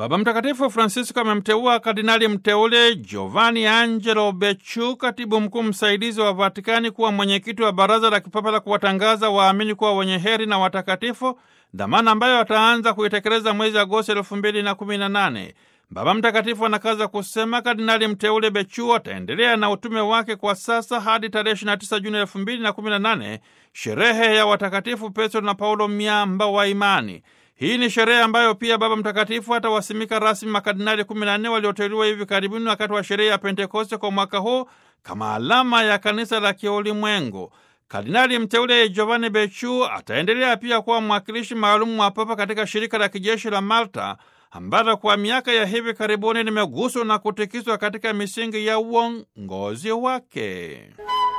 Baba Mtakatifu Francisco amemteua kardinali mteule Giovanni Angelo Becciu, katibu mkuu msaidizi wa Vatikani, kuwa mwenyekiti wa Baraza la Kipapa la kuwatangaza waamini kuwa wenye heri na watakatifu, dhamana ambayo ataanza kuitekeleza mwezi Agosti elfu mbili na kumi na nane. Baba Mtakatifu anakaza kusema kardinali mteule Becciu ataendelea na utume wake kwa sasa hadi tarehe 29 Juni 2018, sherehe ya watakatifu Petro na Paulo, miamba wa imani. Hii ni sherehe ambayo pia Baba Mtakatifu atawasimika rasmi makardinali 14 walioteuliwa hivi karibuni wakati wa sherehe ya Pentekoste kwa mwaka huu kama alama ya kanisa la kiulimwengu. Kardinali mteule Giovanni Becciu ataendelea pia kuwa mwakilishi maalum wa Papa katika shirika la kijeshi la Malta ambalo kwa miaka ya hivi karibuni limeguswa na kutikiswa katika misingi ya uongozi wake.